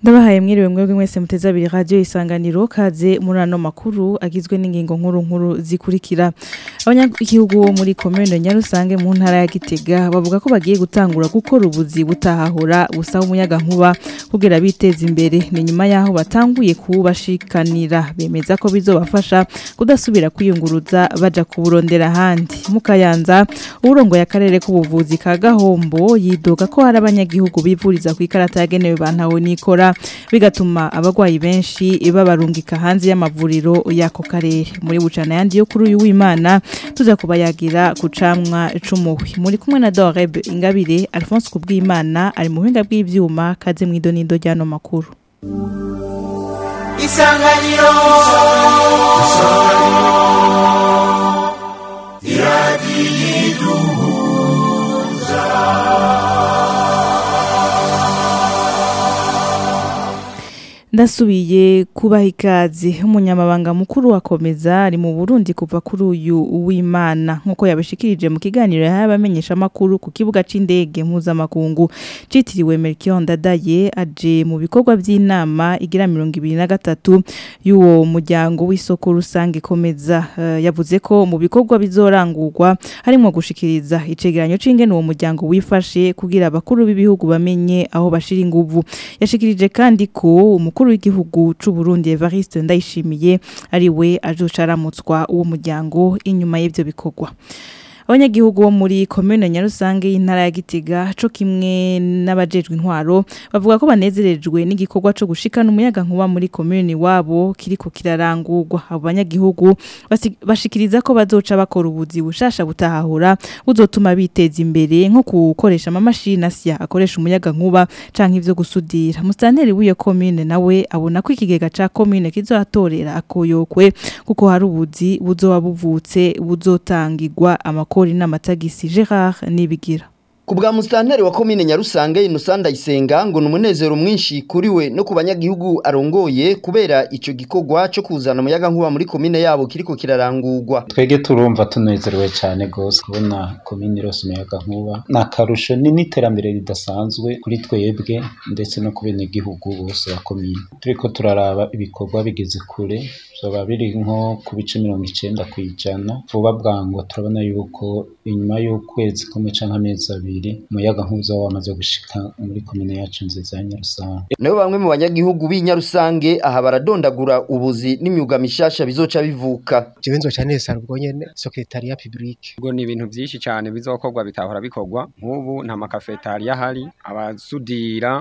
ndabahaye mwiriwe mwebwe mwese muteze abiri radio isanganiro kaze muri ano makuru agizwe n'ingingo nkuru nkuru zikurikira abanyagihugu bo muri commune Nyarusange mu ntara ya Gitega bavuga ko bagiye gutangura gukora ubuzi butahahura busaba umuyaga nkuba kugira biteze imbere ni nyuma yaho batanguye kubashikanira bemeza ko bizobafasha kudasubira kwiyunguruza baja kuburondera ahandi mukayanza uburongo y'akarere k'ubuvuzi ka Gahombo yidoga ko hari abanyagihugu bivuriza ku ikarata yagenewe bantawe nikora bigatuma abagwayi benshi babarungika hanze y'amavuriro y'ako karere muri bucana yandi yo kuri uyu w'Imana tuza kubayagira ku camwa c'umuhwi muri kumwe na Doreb Ingabire Alphonse Kubwimana ari mu buhinga bw'ivyuma kaze mwido nindo ryano makuru Isanganiro ndasubiye kubaha ikaze umunyamabanga mukuru wakomeza ari mu Burundi kuva kuri uyu w'Imana nkuko yabashikirije mu kiganiro y'abamenyesha makuru ku kibuga c'indege mpuzamakungu citiriwe Melchior Ndadaye aje mu bikorwa by'inama igira 2023 y'uwo muryango w'isoko rusange komeza uh, yavuze ko mu bikorwa bizorangurwa harimo gushikiriza icegeranyo c'ingene uwo muryango wifashe kugira abakuru b'ibihugu bamenye aho bashira inguvu yashikirije kandi ko umukuru w'igihugu c'u Burundi Evariste Ndayishimiye ari we azoca uwo muryango inyuma y'ivyo bikorwa abanyagihugu bo muri commune Nyarusange y'intara ya Gitega co kimwe n'abajejwe intwaro bavuga ko banezerejwe n'igikorwa co gushikana umuyaga nkuba muri commune wabo kiriko kirarangurwa abo banyagihugu bashikiriza ko bazoca bakora ubuzi bushasha butahahura buzotuma biteza imbere nko gukoresha amamashini asya akoresha umuyaga nkuba canke ivyo gusudira mustanteri w'iyo commune nawe abona ko ikigega ca commune kizohatorera akoyokwe kuko hari ubuzi buzoba buvutse buzotangirwa amakuru kori n'amatagisi Gerard nibigira Kubwa mustanteri wa komine Nyarusange Innocent Isenga ngo numunezero mwinshi kuri we no ku banyagihugu arongoye kubera ico gikorwa cyo kuzana umuyaga nkuba muri komine yabo kiriko kirarangurwa. Twege turumva tunezerewe cyane gose kubona komine rose umuyaga nkuba nakarusho ni n'iterambere ridasanzwe kuri twebwe ndetse no ku bene gihugu bose ba komine. Turiko turaraba ibikorwa bigeze kure zoba biri nko ku bice mirongo icenda kw'ijana vuba bwango turabona yuko inyuma y'ukwezi kumwe canke amezi abiri umuyaga nkuza wamaze gushika muri komine yacu nziza ya Nyarusange nayo bamwe mu banyagihugu b'Inyarusange aha baradondagura ubuzi n'imyuga mishasha bizoca bivuka jewe nzoca nesara ubwo nyene secretariat public ubwo ni ibintu vyinshi cyane bizokorwa bitahora bikorwa nk'ubu nta makafetariya ahari abasudira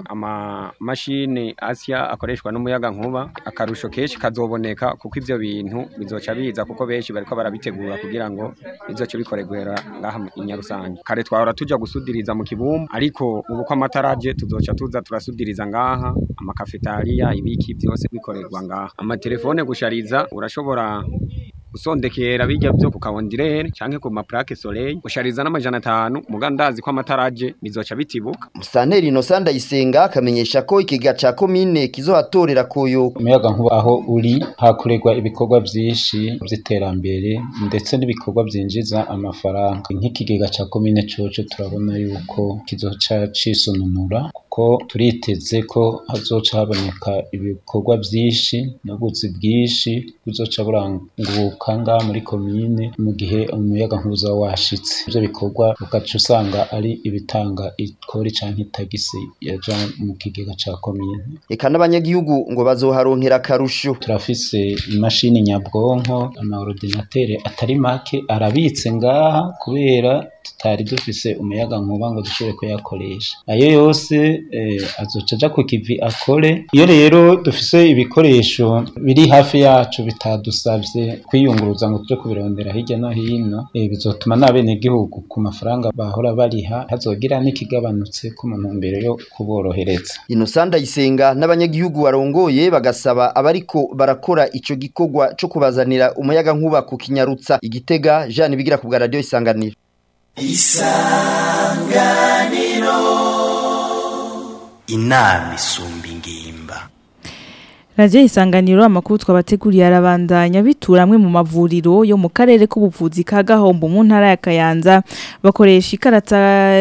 amamashini asya akoreshwa n'umuyaga nkuba akarusho kenshi kazoboneka kuko ivyo bintu bizoca biza kuko benshi bariko barabitegura kugira ngo bizoce bikorerwera ngaha i Nyarusange kare twahora tuja gusudiriza mu kibumbu ariko ubu ko amataraje tuzoca tuza turasudiriza ngaha amakafetariya ibiki byose bikorerwa ngaha amatelefone gushariza urashobora usondekera bijya byo ku kawondirere canke ku maplaque soleil ushariza n'amajana atanu mugandazi ko amataraje bizoca bitibuka Mustanteri Innocent Isenga akamenyesha ko ikiga ca komine kizohatorera koyo umuyaga nkuba aho uri hakorerwa ibikorwa vyinshi vy'iterambere ndetse n'ibikorwa vyinjiza amafaranga nk'ikigega ca komine coco turabona yuko kizoca cisununura kuko turiteze ko hazoca haboneka ibikorwa vyinshi n'ubuzi bwinshi buzoca buranguka ngaha muri komine mu gihe umuyaga nkuza washitse ivyo bikorwa ugaca usanga ari ibitanga ikori canke itagisi yaja mu kigega ca komine eka n'abanyagihugu ngo bazoharonkera akarusho turafise imashini nyabwonko amaordinatere atari make arabitse ngaha kubera tutari dufise umuyaga nkuba ngo dushobore kuyakoresha ayo yose eh, azoca aja ku kivi akore iyo rero dufise ibikoresho biri hafi yacu bitadusavye kwiyunguruza ngo tuje kubirondera hirya no hino eh, bizotuma n'abenegihugu ku mafaranga bahora bariha hazogira n'ikigabanutse ku mu ntumbero yo kuborohereza Innocent Isenga n'abanyagihugu barongoye bagasaba abariko barakora ico gikorwa co kubazanira umuyaga nkuba ku kinyarutsa igitega Jean bigira ku bwa radio isanganiro isanganiro inama isumba ingimba Radio isanganiro amakuru twabateguriye arabandanya bitura amwe mu mavuriro yo mu karere k'ubuvuzi ka Gahombo mu ntara ya Kayanza bakoresha ikarata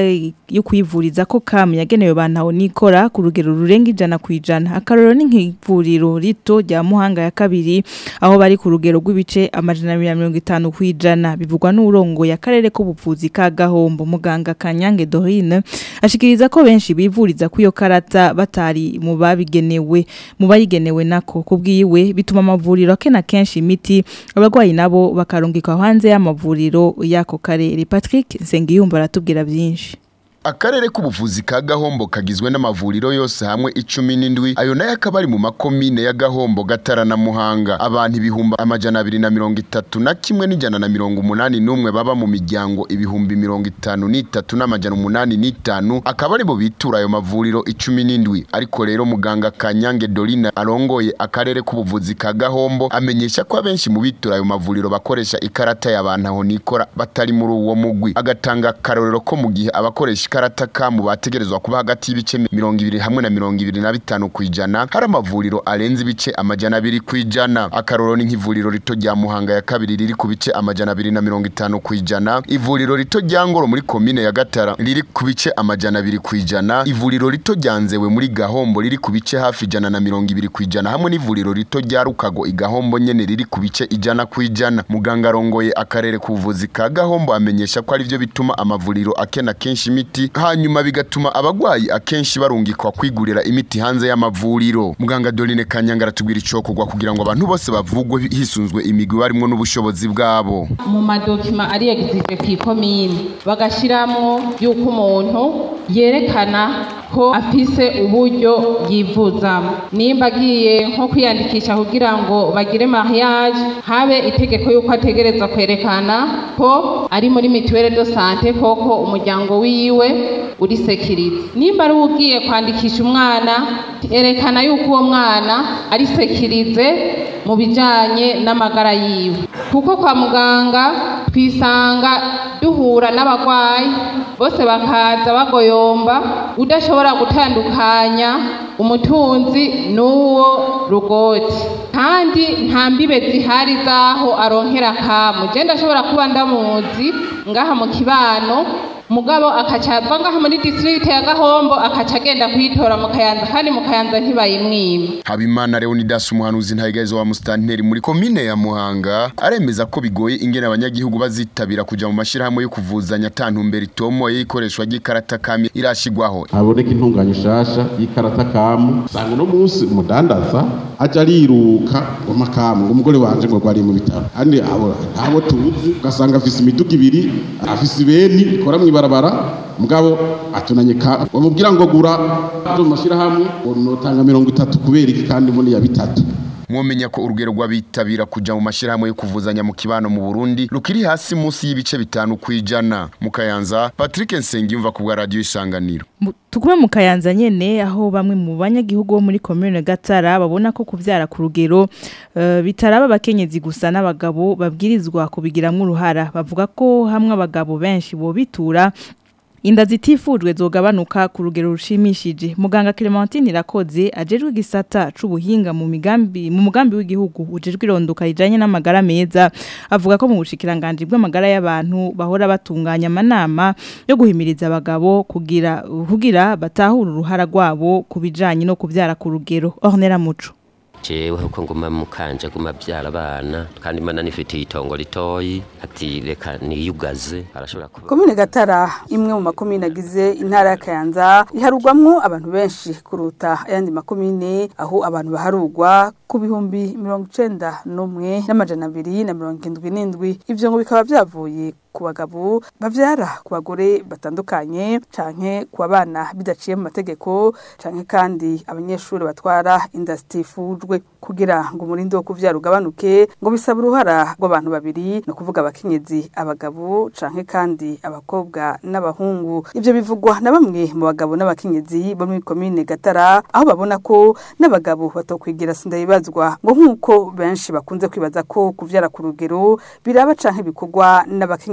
yo kwivuriza ko kam yagenewe bantaho nikora ku rugero rurenga ijana kwijana akaroro ni nk'ivuriro rito rya Muhanga ya kabiri aho bari ku rugero rw'ibice amajana 150 kwijana bivugwa n'urongo ya karere k'ubuvuzi ka Gahombo muganga Kanyange Dorine ashikiriza ko benshi bivuriza kuyo karata batari mu babigenewe mu bayigenewe nako kubwiwe bituma amavuriro akena kenshi imiti abarwayi nabo bakarungikwa hanze y'amavuriro y'ako karere Patrick Nsengiyumva aratubwira byinshi Akarere k'ubuvuzi ka Gahombo kagizwe n'amavuriro yose hamwe icumi n'indwi ayo nayo akaba ari mu makomine ya Gahombo Gatara na Muhanga abantu ibihumbi amajana abiri na mirongo itatu na kimwe n'ijana na mirongo umunani n'umwe baba mu miryango ibihumbi mirongo itanu n'itatu n'amajana umunani n'itanu akaba ari bo bitura ayo mavuriro icumi n'indwi ariko rero muganga Kanyange Dorine arongoye akarere k'ubuvuzi ka Gahombo amenyesha ko abenshi mu bitura ayo mavuriro bakoresha ikarata y'abantu aho nikora batari muri uwo mugwi agatanga akarorero ko mu gihe abakoresha ikarata kamu bategerezwa kuba hagati y'ibice mirongo ibiri hamwe na mirongo ibiri na bitanu ku ijana hari amavuriro arenze ibice amajana abiri ku ijana akarorero ni nk'ivuriro rito rya muhanga ya kabiri riri ku bice amajana abiri na mirongo itanu ku ijana ivuriro rito rya ngoro muri komine ya gatara riri ku bice amajana abiri ku ijana ivuriro rito rya nzewe muri gahombo riri ku bice hafi ijana na mirongo ibiri ku ijana hamwe n'ivuriro rito rya rukago igahombo nyene riri ku bice ijana ku ijana muganga arongoye akarere k'ubuvuzi ka gahombo amenyesha ko ari byo bituma amavuriro akena kenshi imiti hanyuma bigatuma abagwayi akenshi barungikwa kwigurira imiti hanze y'amavuriro muganga Dorine Kanyanga aratubwira icokorwa kugira ngo abantu bose bavugwe hisunzwe imigwi barimwo n'ubushobozi bwabo mu madokima ari exige ku ikomine bagashiramwo yuko umuntu yerekana ko afise uburyo yivuzamo nimba agiye nko kwiyandikisha kugira ngo bagire mariage habe itegeko yuko ategereza kwerekana ko ari muri mituwele de sante koko umuryango wiwe uri sekirize nimba ari ugiye kwandikisha umwana erekana yuko uwo mwana ari sekirize mu bijanye n'amagara yiwe kuko kwa muganga twisanga duhura n'abagwayi bose bakaza bagoyomba udashobora gutandukanya umutunzi n'uwo rugoti kandi nta mbibe zihari z'aho aronkera kamu je ndashobora kuba ndamuzi ngaha mu kibano mugabo akaca ava ngaha muri district ya Gahombo akaca agenda kwitora mu Kayanza kandi mu Kayanza ntibayimwima Habimana Leonidas umuhanuzi ntayigazo wa mustanteri muri komine ya Muhanga aremeza ko bigoye ingene abanyagihugu bazitabira kuja mu mashirahamwe yo kuvuzanya tantumbera itomo yikoreshwa ry'ikarata kami irashigwaho haboneka intunganya shasha y'ikarata kamu sanga no munsi umudandaza aja ariruka ngo makamu ngo umugore wanje ngo gwari mu bitaro kandi abo abo tuzi ugasanga afise imiduga ibiri afise ibeni ikora mw'ibarabara mugabo atunanye ka bamubwira ngo gura mu mashirahamwe ngo notanga mirongo itatu kubera iki kandi muri ya bitatu mwomenya ko urugero rw'abitabira kuja mu mashirahamwe yo kuvuzanya mu kibano mu Burundi rukiri hasi munsi y'ibice bitanu kwijana mu Kayanza Patrick Nsengiyumva ku bwa radio isanganiro tukume mu Kayanza nyene aho bamwe mu banyagihugu bo muri commune Gatara babona ko kuvyara ku rugero uh, bitaraba abakenyezi gusa n'abagabo babwirizwa kubigiramwo uruhara bavuga ko hamwe abagabo benshi bo bitura inda zitifujwe zogabanuka ku rugero rushimishije muganga Clementine Irakoze ajejwe igisata c'ubuhinga mu migambi mu mugambi w'igihugu ujejwe irondoka rijanye n'amagara meza avuga ko mu bushikiranganje bw'amagara y'abantu bahora batunganya amanama yo guhimiriza abagabo kugira kugira batahura uruhara rwabo kubijanye no kuvyara ku rugero Ornella Muco jewe uko nguma mukanje guma byara abana kandi imana nifitiye itongo ritoyi ati reka niyugaze arashobora kuba komine gatara imwe mu makomine agize intara ya kayanza iharugwamwo abantu benshi kuruta ayandi makomine aho abantu baharugwa ku bihumbi mirongo icenda n'umwe n'amajana abiri na mirongo indwi n'indwi ivyo ngo bikaba vyavuye ku bagabo bavyara ku bagore batandukanye canke ku bana bidaciye mu mategeko canke kandi abanyeshuri batwara inda zitifujwe kugira ngo umurindi wo kuvyara ugabanuke ngo bisaba uruhara rw'abantu babiri no kuvuga abakenyezi abagabo canke kandi abakobwa n'abahungu ivyo bivugwa na bamwe mu bagabo n'abakenyezi bo muri komine Gatara aho babona ko n'abagabo batokwigira sindabibazwa ngo nk'uko benshi bakunze kwibaza ko kuvyara ku rugero biraba canke bikorwa n'abakenyezi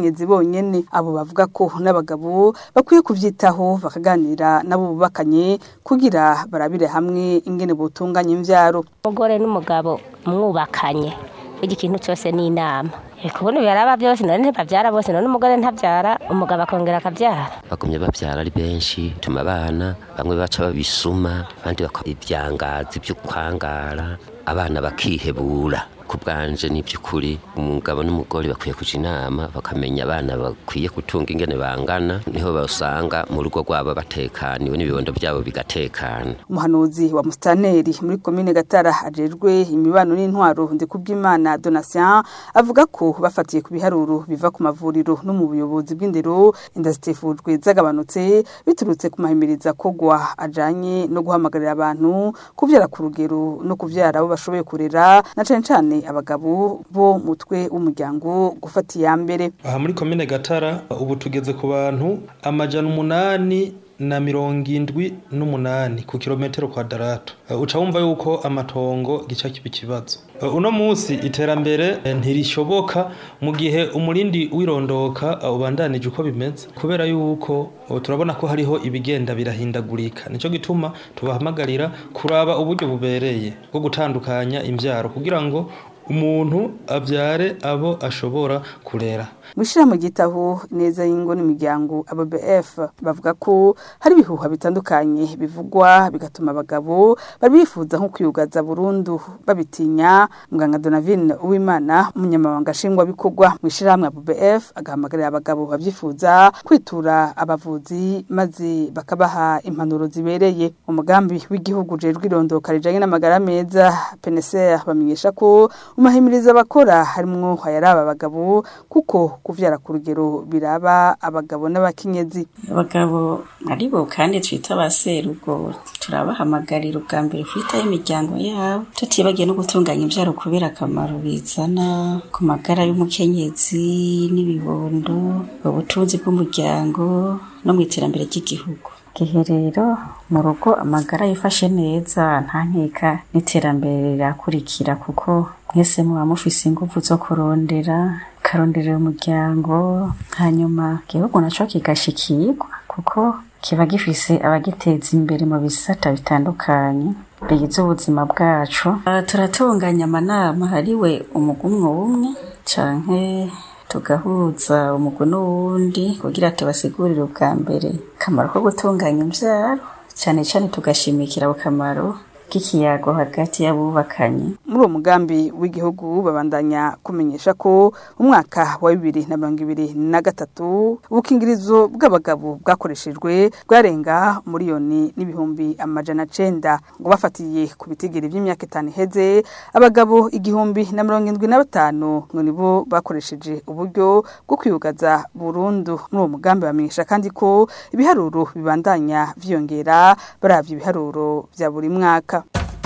abakenyezi bonyene abo bavuga ko n'abagabo bakwiye kuvyitaho bakaganira nabo bubakanye kugira barabire hamwe ingene botunganya imvyaro umugore n'umugabo mwubakanye burya ikintu cyose ni inama kubona biraba byose none ntibabyara bose none umugore ntabyara umugabo akongera akabyara bagumye babyara ari benshi tuma abana bamwe baca babisuma abandi bakora ibyangazi byo kwangara abana bakihebura ku bwanje ni by'ukuri umugabo n'umugore bakwiye kuja inama bakamenya abana bakwiye gutunga ingene bangana niho basanga mu rugo rwabo batekaniwe n'ibibondo byabo bigatekana umuhanuzi wa mustaneri muri komine gatara ajejwe imibano n'intwaro ndikubwimana donatien avuga ko bafatiye ku biharuro biva ku mavuriro no mu buyobozi bw'indero inda zitifujwe zagabanutse biturutse ku mahimiriza kogwa ajanye no guhamagarira abantu kuvyara ku rugero no kuvyara abo bashoboye kurera na cane cane abagabo bo mutwe w'umuryango gufata iya mbere aha muri komine gatara ubu tugeze ku bantu amajana umunani na mirongo indwi n'umunani ku kilometero kwadarato uca wumva yuko amatongo gica kiba ikibazo uno munsi iterambere ntirishoboka mu gihe umurindi wirondoka ubandanije uko bimeze kubera yuko turabona ko hariho ibigenda birahindagurika nicyo gituma tubahamagarira kuraba uburyo bubereye bwo gutandukanya imbyaro kugira ngo umuntu abyare abo ashobora kurera mwishira mu gitaho neza y'ingo n'imiryango ABBF bavuga ko hari ibihuha bitandukanye bivugwa bigatuma abagabo bari bifuza nko kwiyugaza burundu babitinya muganga Donavine Uwimana umunyamabanga nshingwa bikorwa mwishira hamwe ABBF agahamagarira abagabo babyifuza kwitura abavuzi maze bakabaha impanuro zibereye umugambi w'igihugu jejwe irondoka rijanye n'amagara meza PNCR bamenyesha ko umahimiriza abakora harimwo hayaraba abagabo kuko kuvyara ku rugero biraba abagabo n'abakenyezi abagabo aribo kandi twita abaserugo turabahamagarira ubwa mbere kwitaho imiryango yabo tutibagiye no gutunganya imvyaro kubera akamaro bizana ku magara y'umukenyezi n'ibibondo ubutunzi bw'umuryango no mu iterambere ry'igihugu gihe rero mu rugo amagara yifashe neza nta nkeka n'iterambere rirakurikira kuko mwese muba mufise ingufu zo kurondera karonderera umuryango hanyuma igihugu naco kigashikirwa kuko kiba gifise abagiteza imbere mu bisata bitandukanye bigize ubuzima bwacu uh, turatunganya amanama hariwe umugumwe umwe canke tugahuza umugwi n'uwundi kugira tubasigurire ubwa mbere akamaro ko gutunganya imvyaro cane cane tugashimikira ako kamaro k'ikiyago hagati y'abubakanye muri uwo mugambi w'igihugu babandanya kumenyesha ko umwaka wa bibiri na mirongo ibiri na gatatu ubukingirizo bw'abagabo bwakoreshejwe bwarenga miliyoni n'ibihumbi amajana cenda ngo bafatiye ku bitigiri by'imyaka itanu iheze abagabo igihumbi na mirongo indwi na batanu ngo nibo bakoresheje uburyo bwo kwiyugaza burundu muri uwo mugambi bamenyesha kandi ko ibiharuro bibandanya vyiyongera baravye ibiharuro vya buri mwaka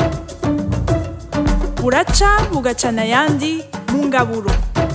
buraca bugacana ayandi mu ngaburo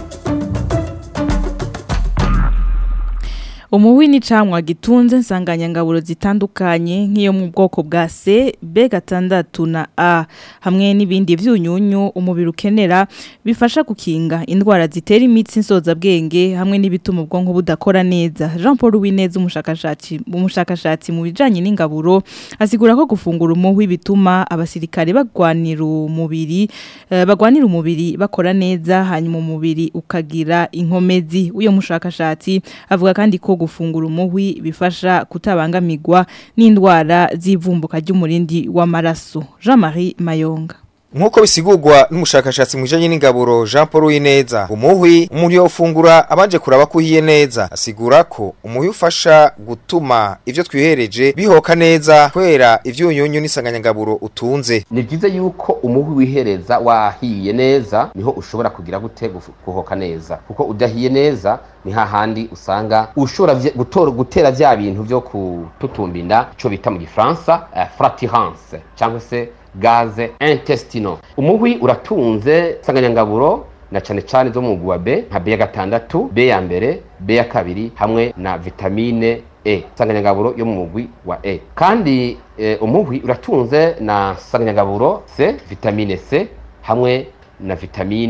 umuwi ni camwa gitunze nsanganyangaburo zitandukanye nk'iyo mu bwoko bwa C, B gatandatu na A hamwe n'ibindi vyunyunyu umubiri ukenera bifasha gukinga indwara zitera imitsi nsoza bwenge hamwe n'ibituma ubwonko budakora neza Jean Paul Wineza umushakashatsi umushakashatsi mu bijanye n'ingaburo asigura ko gufungura umuwi bituma abasirikare bagwanira umubiri uh, bagwanira umubiri bakora neza hanyuma umubiri ukagira inkomezi uyo mushakashatsi avuga kandi ko gufungura umuhwi bifasha kutabangamirwa n'indwara z'ivumbuka ry'umurindi w'amaraso Jean-Marie Mayonga Nkuko bisigurwa n'umushakashatsi mu bijanye n'ingaburo Jean Paul Wineza umuhwi umuntu yofungura abanje kuraba ko uhiye neza asigura ko umuhwi ufasha gutuma ivyo twihereje bihoka neza kwera ivyunyunyu n'isanganyangaburo utunze ni byiza yuko umuhwi wihereza wahiye neza niho ushobora kugira gute guhoka neza kuko udahiye neza ni hahandi usanga ushobora gutora gutera vya bintu vyo kututumba inda ico bita mu gifaransa uh, fratirance cyangwa se gaze intestino umuhwi uratunze insanganyangaburo na cane cane zo mu mugwi wa B nka B ya gatandatu B ya mbere B ya kabiri hamwe na vitamine E insanganyangaburo yo mu mugwi wa E kandi e, umuhwi uratunze na insanganyangaburo C vitamine C hamwe na vitamine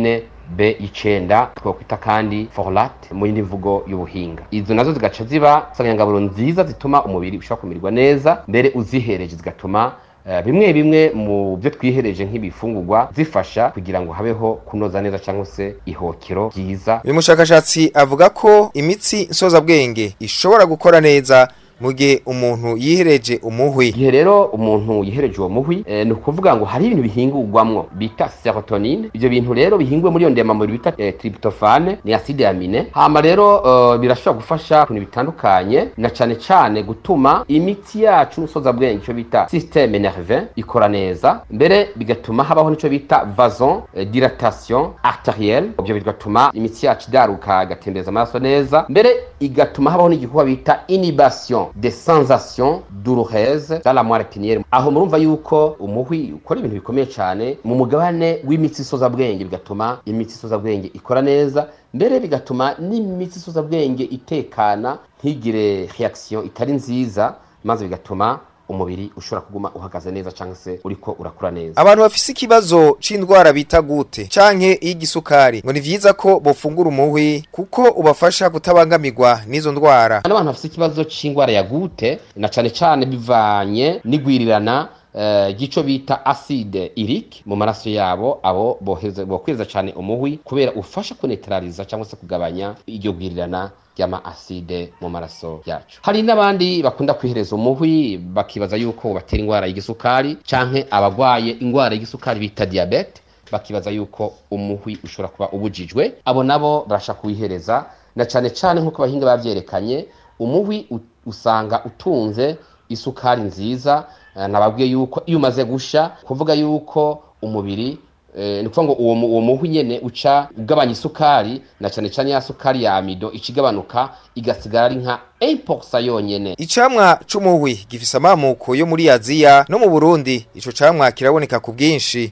b y'icenda twokwita kandi folate mu yindi mvugo y'ubuhinga izo nazo zigaca ziba nsanganyangaburo nziza zituma umubiri ushobora kumererwa neza mbere uzihereje zigatuma eh, bimwe bimwe mu byo twihereje nk'ibifungurwa zifasha kugira ngo habeho kunoza neza cyangwa se ihokero ryiza uyu mushakashatsi avuga ko imitsi nsozabwenge ishobora gukora neza mu gihe umuntu yihereje umuhwi igihe rero umuntu yihereje uwo muhwi eh, ni ukuvuga ngo hari ibintu bihingurwamwo bita serotonine ivyo bintu rero bihinguwe muri iyo ndemamubiri bita eh, tryptophane ni acide amine hama rero uh, birashobora gufasha ku bintu bitandukanye na cane cane gutuma imitsi yacu n'usozabwenge ico bita systeme nerveux ikora neza mbere bigatuma habaho nico bita vason eh, dilatation arterielle ivyo bigatuma imitsi yacu idaruka igatembereza amaraso neza mbere igatuma habaho n'igikorwa bita inhibition des sensations douloureuses dans la moelle épinière aho murumva yuko umuhwi ukora ibintu bikomeye cyane mu mugabane w'imitsi isozabwenge bigatuma imitsi isozabwenge ikora neza mbere bigatuma n'imitsi isozabwenge itekana ntigire reaction itari nziza maze bigatuma umubiri ushobora kuguma uhagaze neza cyangwa se uriko urakura neza abantu bafise ikibazo c'indwara bita gute canke y'igisukari ngo ni vyiza ko bofungura umuhwi kuko ubafasha kutabangamirwa n'izo ndwara n'abantu bafise ikibazo c'indwara ya gute na cane cane bivanye n'igwirirana eh, gico bita acide urique mu maraso yabo abo boheza bokweza cyane umuhwi kubera ufasha kunetraliza cyangwa se kugabanya iryo gwirirana ry'ama acide mu maraso yacu hari n'abandi bakunda kwihereza umuhwi bakibaza yuko batera indwara y'igisukari canke abagwaye indwara y'igisukari bita diabete bakibaza yuko umuhwi ushobora kuba ubujijwe abo nabo barasha kuwihereza na cane cane nk'uko abahinga bavyerekanye umuhwi u- usanga utunze isukari nziza eh, nababwiye yuko iyo umaze gusha kuvuga yuko umubiri eh, ni ukuvuga ngo uwo mu- uwo muhwi nyene uca ugabanya isukari na cane cane ya sukari ya amido ica igabanuka igasigara ari nka 1% yonyene icamwa c'umuhwi gifise amamuko yo muri aziya no mu burundi ico camwa kiraboneka ku bwinshi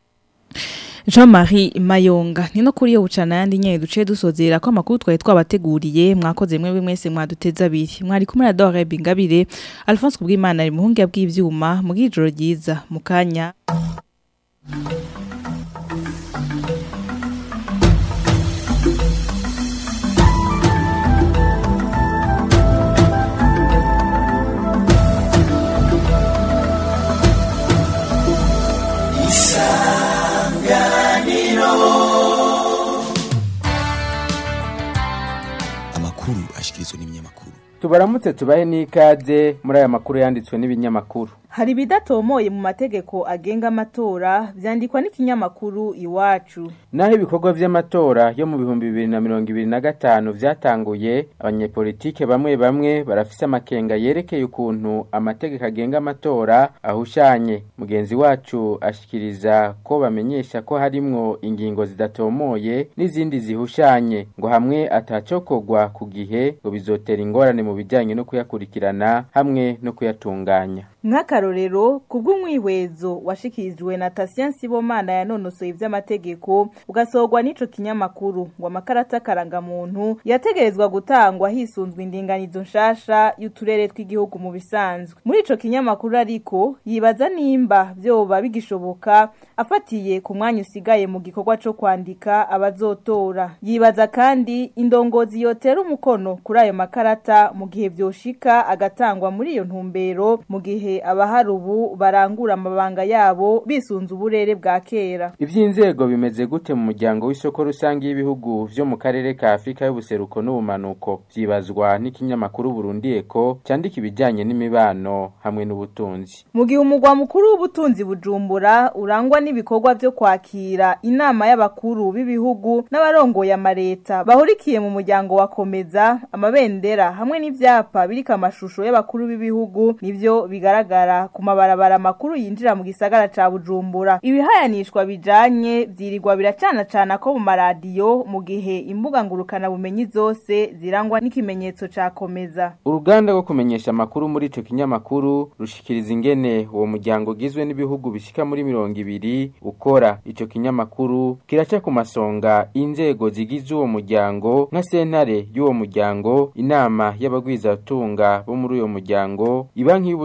Jean-Marie Mayonga ni no kuri yo bucana yandi nyene duce dusozera ko amakuru twari twabateguriye mwakoze mwe mwese mwaduteza abiri mwari kumwe na Dore Bingabire Alphonse Kubwimana ari muhungu bw'ivyuma mu gijoro ryiza mu kanya amakuru ashikirizwa n'ibinyamakuru tubaramutse tubahe n'ikaze muri aya makuru yanditswe n'ibinyamakuru hari bidatomoye mu mategeko agenga amatora vyandikwa n'ikinyamakuru iwacu naho ibikorwa vy'amatora yo mu bihumbi bibiri na mirongo ibiri na gatanu vyatanguye abanyepolitike bamwe bamwe barafise amakenga yerekeye ukuntu amategeko agenga amatora ahushanye mugenzi wacu ashikiriza ko bamenyesha ko harimwo ingingo zidatomoye n'izindi zihushanye ngo hamwe atacokorwa ku gihe ngo bizotera ingorane mu bijanye no kuyakurikirana hamwe no kuyatunganya nk'akarorero kubw'umwihwezo washikirijwe na Tatien Sibomana yanonosoye ivy'amategeko ugasorwa n'ico kinyamakuru ngo amakarata karangamuntu yategerezwa gutangwa hisunzwe indinganizo nshasha y'uturere tw'igihugu mu bisanzwe muri ico kinyamakuru ariko yibaza nimba vyoba bigishoboka afatiye ku mwanya usigaye mu gikorwa co kwandika abazotora yibaza kandi indongozi yotera umukono kuri ayo makarata mu gihe vyoshika agatangwa muri iyo ntumbero mu gihe abahari ubu barangura amabanga yabo bisunze uburere bwa kera ivy'inzego bimeze gute mu muryango w'isoko rusange y'ibihugu vyo mu karere ka Afrika y'ubuseruko n'ubumanuko vyibazwa n'ikinyamakuru Burundi Eko candika ibijanye n'imibano hamwe n'ubutunzi mu gihe umugwa mukuru w'ubutunzi bujumbura urangwa n'ibikorwa vyo kwakira inama y'abakuru b'ibihugu n'abarongoye amareta bahurikiye mu muryango wa komeza amabendera hamwe n'ivyapa biriko amashusho y'abakuru b'ibihugu nivyo bigaragara ku mabarabara makuru yinjira mu gisagara ca bujumbura ibihayanishwa bijanye vyirirwa biracana cana ko mu maradiyo mu gihe imbuga ngurukana bumenyi zose zirangwa n'ikimenyetso ca komeza uruganda rwo kumenyesha amakuru muri ico kinyamakuru rushikiriza ingene uwo muryango ugizwe n'ibihugu bishika muri mirongo ibiri ukora ico kinyamakuru kiraca ku masonga inzego zigize uwo muryango nka sentare y'uwo muryango inama y'abagwizatunga bo muri uyo muryango ibanki y'ubudandaji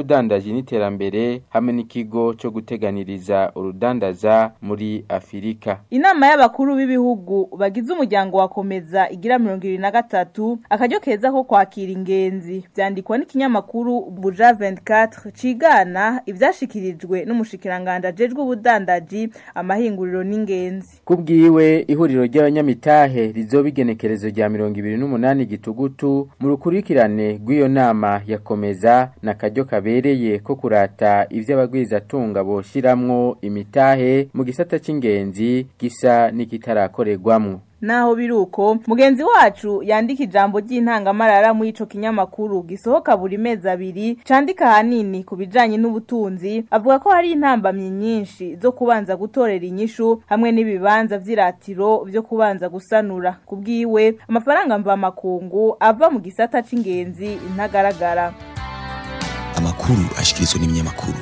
ubudandaji n'iterambere hamwe n'ikigo cyo guteganiriza urudandaza muri Afirika Inama y'abakuru b'ibihugu bagize umuryango wa komeza igira 2023 akaryo keza ko kwakira ingenzi vyandikwa n'ikinyamakuru Buja 24 cigana ivyashikirijwe n'umushikiranganje ajejwe ubudandaji amahinguriro n'ingenzi Kubwiwe ihuriro ry'abanyamitahe rizobigenekerezo rya 28 gitugutu mu rukurikirane rw'iyo nama yakomeza na karyo kabereye ko kurata ivy'abagwiza tunga boshiramwo imitahe mu gisata c'ingenzi gisa n'ikitarakorerwamwo Naho biruko mugenzi wacu yandika ijambo ry'intangamarara mu ico kinyamakuru gisohoka buri mezi abiri candika hanini ku bijanye n'ubutunzi avuga ko hari intambamye nyinshi zo kubanza gutorera inyishu hamwe n'ibibanza vy'iratiro vyo kubanza gusanura kubwiwe amafaranga mva makungu ava mu gisata c'ingenzi intagaragara amakuru ashikirizwa n'ibinyamakuru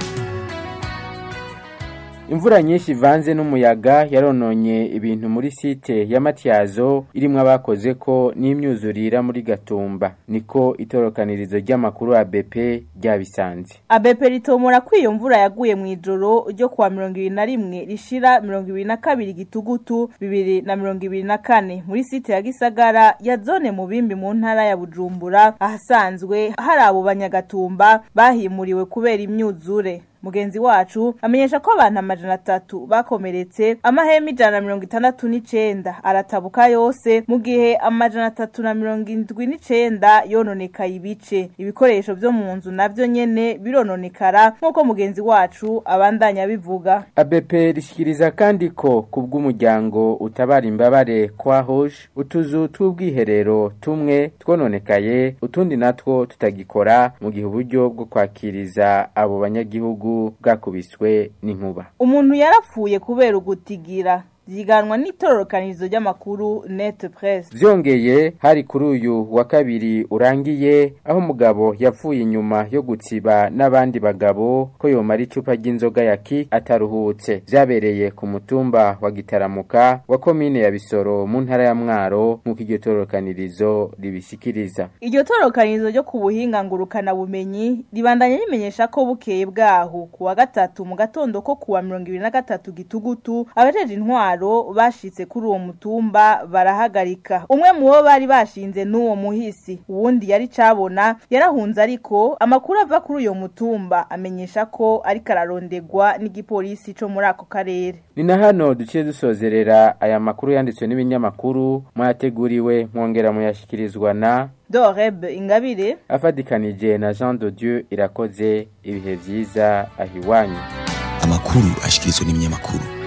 Imvura nyinshi ivanze n'umuyaga yarononye ibintu muri site ya Matyazo irimwo abakoze ko n'imyuzurira muri Gatumba niko itorokanirizo ry'amakuru ya BP ryabisanze ABP ritomora ko iyo mvura yaguye mu ijoro ryo kuwa 21 rishira 22 gitugutu 2024 muri site ya Gisagara ya zone mu bimbi mu ntara ya Bujumbura ahasanzwe hari abo banyagatumba bahimuriwe kubera imyuzure mugenzi wacu amenyesha ko abantu amajana atatu bakomeretse amahema ijana na mirongo itandatu n'icenda aratabuka yose mu gihe amajana atatu na mirongo indwi n'icenda yononekaye ibice ibikoresho vyo mu nzu navyo nyene birononekara nk'uko mugenzi wacu abandanya bivuga ABP rishikiriza kandi ko kubw'umuryango utabara imbabare kwa Hoje utuzu tw'ubwiherero tumwe twononekaye utundi natwo tutagikora mu gihe uburyo bwo kwakiriza abo banyagihugu bwakubiswe n'inkuba umuntu yarapfuye kubera ugutigira ziganwa n'itororokanizo ry'amakuru net press vyongeye hari kuri uyu wa kabiri urangiye aho umugabo yapfuye inyuma yo gutsiba n'abandi bagabo ko yomara icupa ry'inzoga ya ki ataruhutse vyabereye ku mutumba wa gitaramuka wa komine ya bisoro mu ntara ya mwaro nk'uko iryo tororokanirizo ribishikiriza iryo tororokanirizo ryo ku buhinga ngurukana bumenyi ribandanya rimenyesha ko bukeye bwaho ku wa gatatu mu gatondo ko kuwa mirongo ibiri na gatatu gitugutu abajeje intwaro bashitse kuri uwo mutumba barahagarika umwe mu bo bari bashinze n'uwo muhisi uwundi yari cabona yarahunze ariko amakuru ava kuri uyo mutumba amenyesha ko ariko ararondegwa n'igipolisi co muri ako karere ni na hano duciye dusozerera aya makuru yanditswe n'ibinyamakuru mwateguriwe mwongera muyashikirizwa na Doreb Ingabire afadikanije na Jean de Dieu irakoze ibihe vyiza ahiwanyu amakuru ashikirizwa n'ibinyamakuru